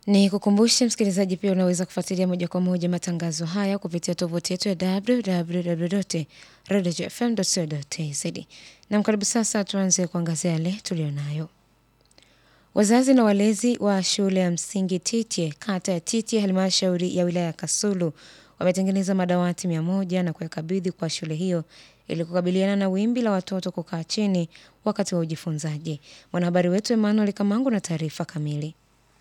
Ni kukumbushe msikilizaji, pia unaweza kufuatilia moja kwa moja matangazo haya kupitia tovuti yetu ya www.radiofm.co.tz. Na karibu sasa, tuanze kuangazia yale tuliyonayo. Wazazi na walezi wa shule ya msingi Titye, kata ya Titye, halmashauri ya wilaya ya Kasulu wametengeneza madawati mia moja na kuyakabidhi kwa shule hiyo ili kukabiliana na wimbi la watoto kukaa chini wakati wa ujifunzaji. Mwanahabari wetu Emmanuel Kamangu na taarifa kamili.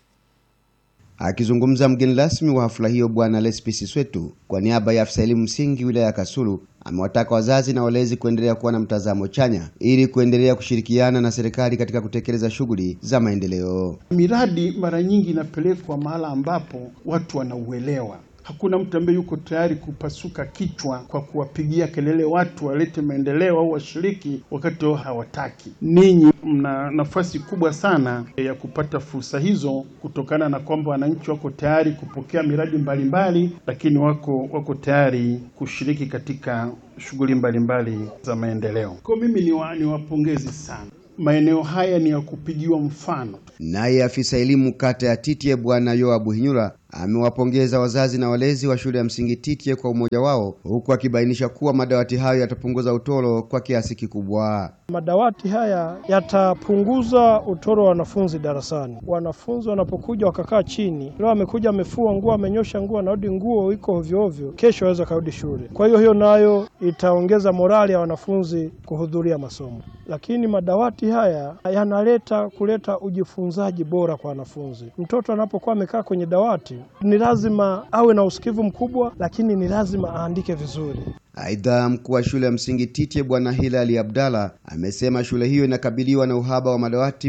Akizungumza mgeni rasmi wa hafla hiyo, Bwana Lespisi Swetu kwa niaba ya afisa elimu msingi wilaya ya Kasulu amewataka wazazi na walezi kuendelea kuwa na mtazamo chanya ili kuendelea kushirikiana na serikali katika kutekeleza shughuli za maendeleo. Miradi mara nyingi inapelekwa mahala ambapo watu wanauelewa. Hakuna mtu ambaye yuko tayari kupasuka kichwa kwa kuwapigia kelele watu walete maendeleo au washiriki wakati wao hawataki. Ninyi mna nafasi kubwa sana ya kupata fursa hizo kutokana na kwamba wananchi wako tayari kupokea miradi mbalimbali mbali, lakini wako wako tayari kushiriki katika shughuli mbalimbali za maendeleo. Kwa mimi ni wa, niwapongezi sana. Maeneo haya ni ya kupigiwa mfano. Naye afisa elimu kata ya Titye Bwana Yoabu Hinyura amewapongeza wazazi na walezi wa shule ya msingi Titye kwa umoja wao, huku akibainisha kuwa madawati hayo yatapunguza utoro kwa kiasi kikubwa. Madawati haya yatapunguza utoro wa wanafunzi darasani. Wanafunzi wanapokuja wakakaa chini, leo amekuja amefua nguo, amenyosha nguo, anarudi nguo iko ovyo ovyo, kesho aweza karudi shule. Kwa hiyo hiyo nayo itaongeza morali ya wanafunzi kuhudhuria masomo. Lakini madawati haya yanaleta kuleta ujifunzaji bora kwa wanafunzi. Mtoto anapokuwa amekaa kwenye dawati ni lazima awe na usikivu mkubwa, lakini ni lazima aandike vizuri. Aidha, mkuu wa shule ya msingi Titye Bwana Hilali Abdalla amesema shule hiyo inakabiliwa na uhaba wa madawati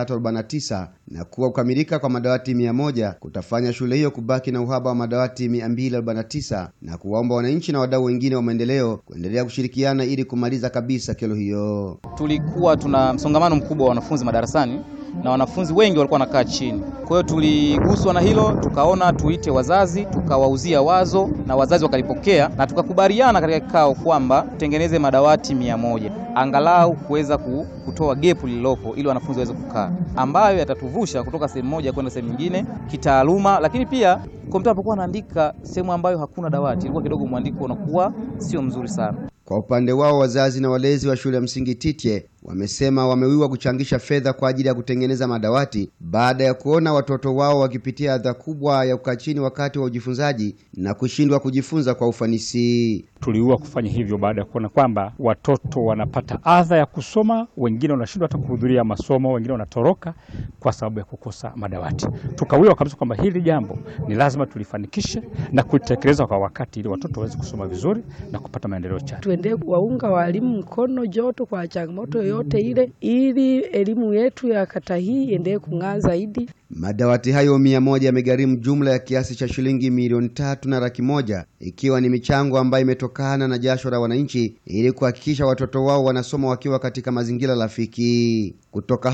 349 na kuwa kukamilika kwa madawati 100 kutafanya shule hiyo kubaki na uhaba wa madawati 249 na kuwaomba wananchi na wadau wengine wa maendeleo kuendelea kushirikiana ili kumaliza kabisa kero hiyo. Tulikuwa tuna msongamano mkubwa wa wanafunzi madarasani na wanafunzi wengi walikuwa wanakaa chini. Kwa hiyo tuliguswa na hilo, tukaona tuite wazazi, tukawauzia wazo na wazazi wakalipokea, na tukakubaliana katika kikao kwamba tutengeneze madawati mia moja angalau kuweza kutoa gepu lililopo ili wanafunzi waweze kukaa, ambayo yatatuvusha kutoka sehemu moja kwenda sehemu nyingine kitaaluma, lakini pia kwa mtu anapokuwa anaandika sehemu ambayo hakuna dawati, ilikuwa kidogo mwandiko unakuwa sio mzuri sana. Kwa upande wao wazazi na walezi wa shule ya msingi Titye wamesema wamewiwa kuchangisha fedha kwa ajili ya kutengeneza madawati baada ya kuona watoto wao wakipitia adha kubwa ya kukaa chini wakati wa ujifunzaji na kushindwa kujifunza kwa ufanisi. Tuliua kufanya hivyo baada ya kuona kwamba watoto wanapata adha ya kusoma, wengine wanashindwa hata kuhudhuria masomo, wengine wanatoroka kwa sababu ya kukosa madawati. Tukawiwa kabisa kwamba hili jambo ni lazima tulifanikishe na kulitekeleza kwa wakati, ili watoto waweze kusoma vizuri na kupata maendeleo chanya. Tuendelee kuwaunga walimu mkono joto kwa changamoto yoyote ile, ili elimu yetu ya kata hii iendelee kung'aa zaidi. Madawati hayo mia moja yamegharimu jumla ya kiasi cha shilingi milioni tatu na laki moja ikiwa ni michango ambayo imetokana na jasho la wananchi ili kuhakikisha watoto wao wanasoma wakiwa katika mazingira rafiki. Kutoka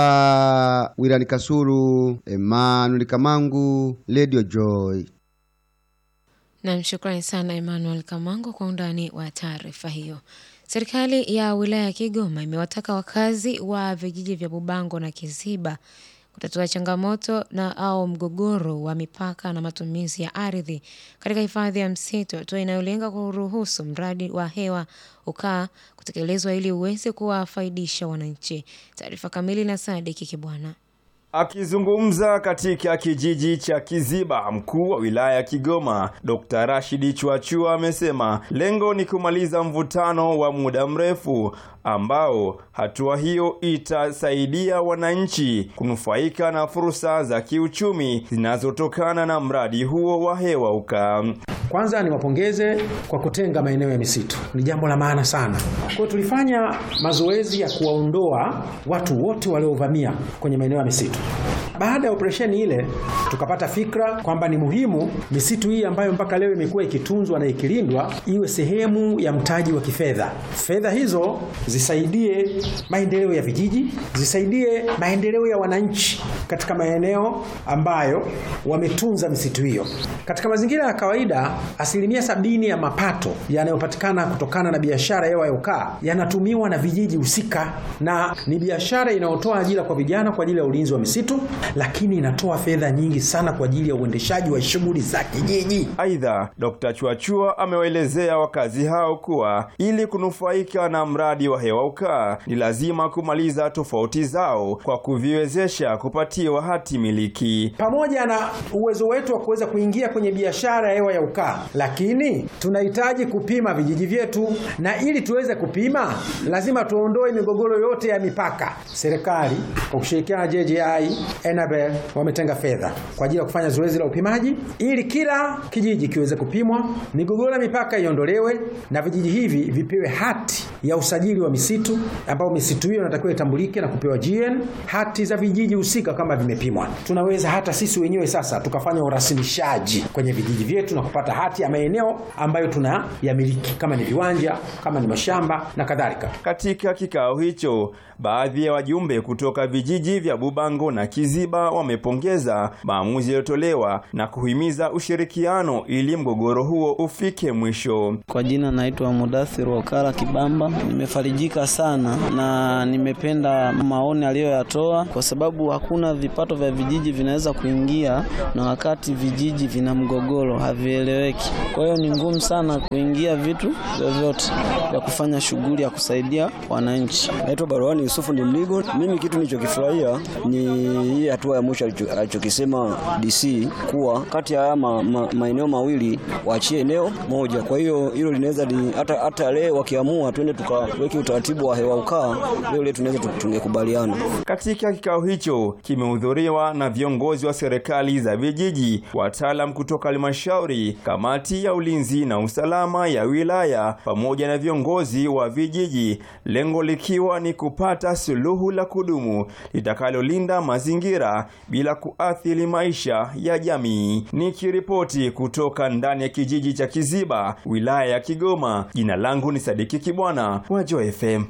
hapa wilani Kasulu, Emmanuel Kamangu, Radio Joy. Nam, shukrani sana Emmanuel Kamango kwa undani wa taarifa hiyo. Serikali ya wilaya ya Kigoma imewataka wakazi wa vijiji vya Bubango na Kiziba kutatua changamoto na au mgogoro wa mipaka na matumizi ya ardhi katika hifadhi ya msitu, hatua inayolenga kuruhusu mradi wa hewa ukaa kutekelezwa ili uweze kuwafaidisha wananchi. Taarifa kamili na Sadiki Kibwana. Akizungumza katika kijiji cha Kiziba, mkuu wa wilaya ya Kigoma Dr. Rashidi Chuachua amesema lengo ni kumaliza mvutano wa muda mrefu ambao hatua hiyo itasaidia wananchi kunufaika na fursa za kiuchumi zinazotokana na mradi huo wa hewa ukaa. Kwanza niwapongeze kwa kutenga maeneo ya misitu, ni jambo la maana sana. Kwa hiyo tulifanya mazoezi ya kuwaondoa watu wote waliovamia kwenye maeneo ya misitu. Baada ya operesheni ile, tukapata fikra kwamba ni muhimu misitu hii ambayo mpaka leo imekuwa ikitunzwa na ikilindwa iwe sehemu ya mtaji wa kifedha. Fedha hizo zisaidie maendeleo ya vijiji, zisaidie maendeleo ya wananchi katika maeneo ambayo wametunza misitu hiyo. Katika mazingira ya kawaida, asilimia sabini ya mapato yanayopatikana kutokana na biashara hewa ya ukaa yanatumiwa na vijiji husika, na ni biashara inayotoa ajira kwa vijana kwa ajili ya ulinzi wa misitu, lakini inatoa fedha nyingi sana kwa ajili ya uendeshaji wa shughuli za kijiji. Aidha, Dr. Chuachua amewaelezea wakazi hao kuwa ili kunufaika na mradi wa hewa ukaa ni lazima kumaliza tofauti zao kwa kuviwezesha kupatiwa hati miliki. pamoja na uwezo wetu wa kuweza kuingia kwenye biashara ya hewa ya ukaa, lakini tunahitaji kupima vijiji vyetu, na ili tuweze kupima lazima tuondoe migogoro yote ya mipaka. Serikali kwa kushirikiana na JJI, Enabel wametenga fedha kwa ajili ya kufanya zoezi la upimaji ili kila kijiji kiweze kupimwa, migogoro ya mipaka iondolewe, na vijiji hivi vipewe hati ya usajili wa misitu, ambao misitu hiyo inatakiwa itambulike na kupewa GN, hati za vijiji husika kama vimepimwa. Tunaweza hata sisi wenyewe sasa tukafanya urasimishaji kwenye vijiji vyetu na kupata hati ya maeneo ambayo tunayamiliki, kama ni viwanja, kama ni mashamba na kadhalika. Katika kikao hicho, baadhi ya wajumbe kutoka vijiji vya Bubango na Kiziba wamepongeza maamuzi yaliyotolewa na kuhimiza ushirikiano ili mgogoro huo ufike mwisho. Kwa jina naitwa Mudathir Wakala Kibamba. Nimefarijika sana na nimependa maoni aliyoyatoa, kwa sababu hakuna vipato vya vijiji vinaweza kuingia, na wakati vijiji vina mgogoro havieleweki. Kwa hiyo ni ngumu sana kuingia vitu vyovyote vya kufanya shughuli ya kusaidia wananchi. Naitwa Barwani Yusufu ni Mligo. Mimi kitu nilichokifurahia ni hii hatua ya mwisho alicho- alichokisema DC kuwa kati ya haya ma, ma, maeneo mawili waachie eneo moja. Kwa hiyo hilo linaweza li- hata hata leo wakiamua twende tukaweke utaratibu wa hewa ukaa, leo leo tunaweza tu- tungekubaliana. Katika kikao hicho kimehudhuriwa na viongozi wa serikali za vijiji, wataalam kutoka halmashauri, kamati ya ulinzi na usalama ya wilaya pamoja na viongozi wa vijiji, lengo likiwa ni kupata suluhu la kudumu litakalolinda mazingira bila kuathiri maisha ya jamii. Nikiripoti kutoka ndani ya kijiji cha Kiziba, wilaya ya Kigoma, jina langu ni Sadiki Kibwana wa Joy FM.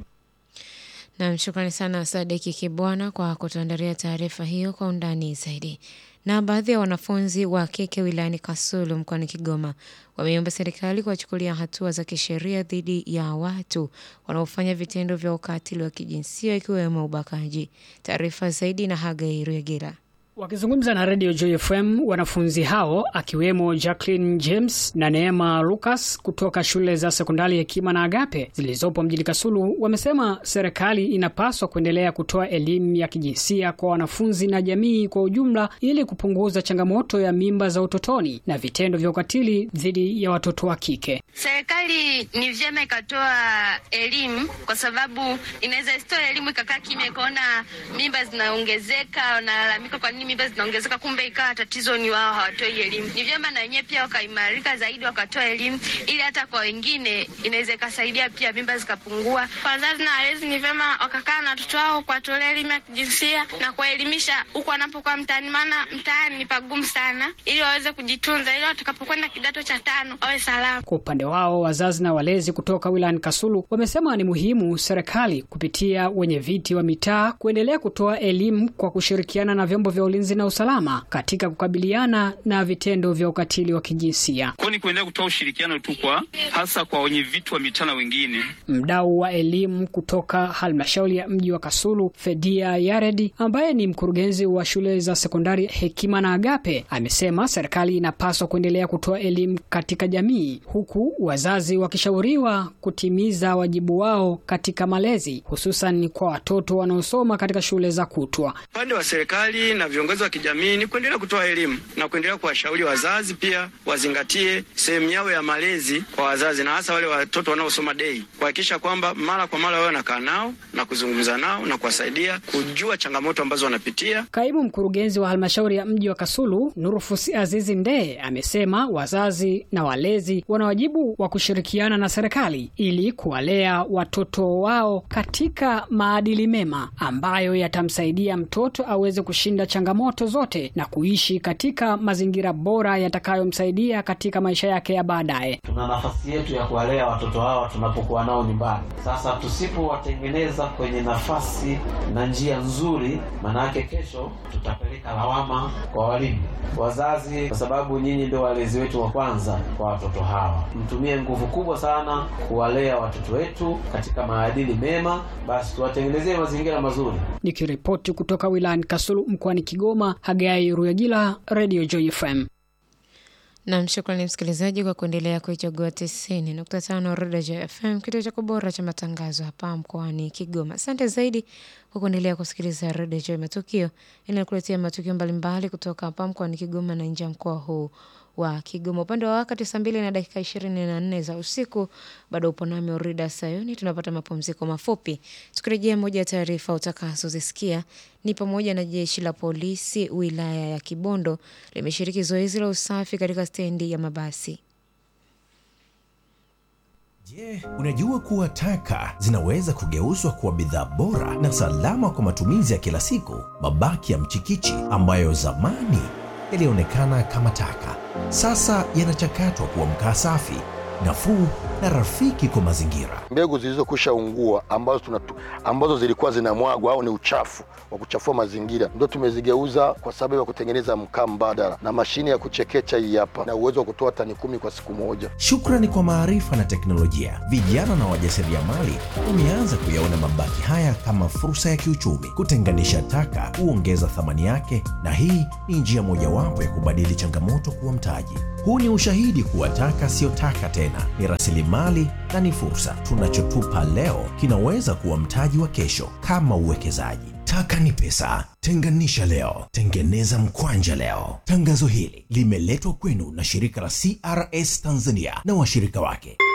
Nam, shukrani sana Sadiki Kibwana kwa kutuandalia taarifa hiyo kwa undani zaidi. Na baadhi ya wanafunzi wa kike wilayani Kasulu mkoani Kigoma wameomba serikali kuwachukulia hatua za kisheria dhidi ya watu wanaofanya vitendo vya ukatili wa kijinsia ikiwemo ubakaji. Taarifa zaidi na Hagai Rwegera. Wakizungumza na redio Joy FM, wanafunzi hao akiwemo Jacqueline James na Neema Lucas kutoka shule za sekondari Hekima na Agape zilizopo mjini Kasulu wamesema serikali inapaswa kuendelea kutoa elimu ya kijinsia kwa wanafunzi na jamii kwa ujumla ili kupunguza changamoto ya mimba za utotoni na vitendo vya ukatili dhidi ya watoto wa kike. Serikali ni vyema ikatoa elimu, kwa sababu inaweza isitoa elimu ikakaa kimya, ikaona mimba zinaongezeka, wanalalamika kwa nini mimba zinaongezeka, kumbe ikawa tatizo ni wao hawatoi elimu. Ni vyema na wenyewe pia wakaimarika zaidi, wakatoa elimu, ili hata kwa wengine inaweza ikasaidia pia mimba zikapungua. Kwa wazazi na walezi ni vyema wakakaa na watoto wao kuwatolea elimu ya kijinsia na kuwaelimisha huku wanapokuwa mtaani, maana mtaani ni pagumu sana, ili waweze kujitunza, ili watakapokwenda kidato cha tano wawe salama. Kwa upande wao wazazi na walezi kutoka wilayani Kasulu wamesema ni muhimu serikali kupitia wenye viti wa mitaa kuendelea kutoa elimu kwa kushirikiana na vyombo vya ulinzi na usalama katika kukabiliana na vitendo vya ukatili wa kijinsia. Kwa ni kuendelea kutoa ushirikiano tu kwa hasa kwa wenye vitu wa mitaa na wengine. Mdau wa elimu kutoka halmashauri ya mji wa Kasulu, Fedia Yaredi, ambaye ni mkurugenzi wa shule za sekondari Hekima na Agape, amesema serikali inapaswa kuendelea kutoa elimu katika jamii, huku wazazi wakishauriwa kutimiza wajibu wao katika malezi, hususan kwa watoto wanaosoma katika shule za kutwa. Upande wa serikali na viongozi wa kijamii ni kuendelea kutoa elimu na kuendelea kuwashauri wazazi pia wazingatie sehemu yao ya malezi kwa wazazi, na hasa wale watoto wanaosoma dei, kuhakikisha kwamba mara kwa mara wao wanakaa nao na kuzungumza nao na kuwasaidia kujua changamoto ambazo wanapitia. Kaimu mkurugenzi wa halmashauri ya mji wa Kasulu, Nurufus Azizi Ndee, amesema wazazi na walezi wana wajibu wa kushirikiana na serikali ili kuwalea watoto wao katika maadili mema ambayo yatamsaidia mtoto aweze kushinda changamoto zote na kuishi katika mazingira bora yatakayomsaidia katika maisha yake ya baadaye. Tuna nafasi yetu ya kuwalea watoto hawa tunapokuwa nao nyumbani. Sasa tusipowatengeneza kwenye nafasi na njia nzuri, maanake kesho tutapeleka lawama kwa walimu, wazazi, kwa sababu nyinyi ndio walezi wetu wa kwanza kwa watoto hawa. Mtumie nguvu kubwa sana kuwalea watoto wetu katika maadili mema, basi tuwatengenezee mazingira mazuri. Nikiripoti kutoka wilayani Kasulu mkoani Kigoma. Kigoma. Hagai Ruyagila, Radio Joy FM. Nam, shukrani msikilizaji kwa kuendelea kuichagua tisini nukta tano Redio FM, kituo chako bora cha matangazo hapa mkoani Kigoma. Asante zaidi kwa kuendelea kusikiliza Redio Joy Matukio inayokuletea matukio mbalimbali kutoka hapa mkoani Kigoma na nje ya mkoa huu wa Kigoma. Upande wa wakati saa mbili na dakika ishirini na nne za usiku, bado upo nami Orida Sayoni. Tunapata mapumziko mafupi, tukirejea moja ya taarifa utakazozisikia ni pamoja na jeshi la polisi wilaya ya Kibondo limeshiriki zoezi la usafi katika stendi ya mabasi. Je, unajua kuwa taka zinaweza kugeuzwa kuwa bidhaa bora na salama kwa matumizi ya kila siku? Mabaki ya mchikichi ambayo zamani yalionekana kama taka, sasa yanachakatwa kuwa mkaa safi, nafuu na rafiki kwa mazingira. Mbegu zilizokwisha ungua ambazo, tunatu, ambazo zilikuwa zinamwagwa au ni uchafu wa kuchafua mazingira ndio tumezigeuza kwa sababu ya kutengeneza mkaa mbadala, na mashine ya kuchekecha hii hapa na uwezo wa kutoa tani kumi kwa siku moja. Shukrani kwa maarifa na teknolojia, vijana na wajasiriamali wameanza kuyaona mabaki haya kama fursa ya kiuchumi. Kutenganisha taka huongeza thamani yake, na hii ni njia mojawapo ya kubadili changamoto kuwa mtaji. Huu ni ushahidi kuwa taka siyo taka tena, ni rasilimali na ni fursa. Tunachotupa leo kinaweza kuwa mtaji wa kesho, kama uwekezaji. Taka ni pesa. Tenganisha leo, tengeneza mkwanja leo. Tangazo hili limeletwa kwenu na shirika la CRS Tanzania na washirika wake.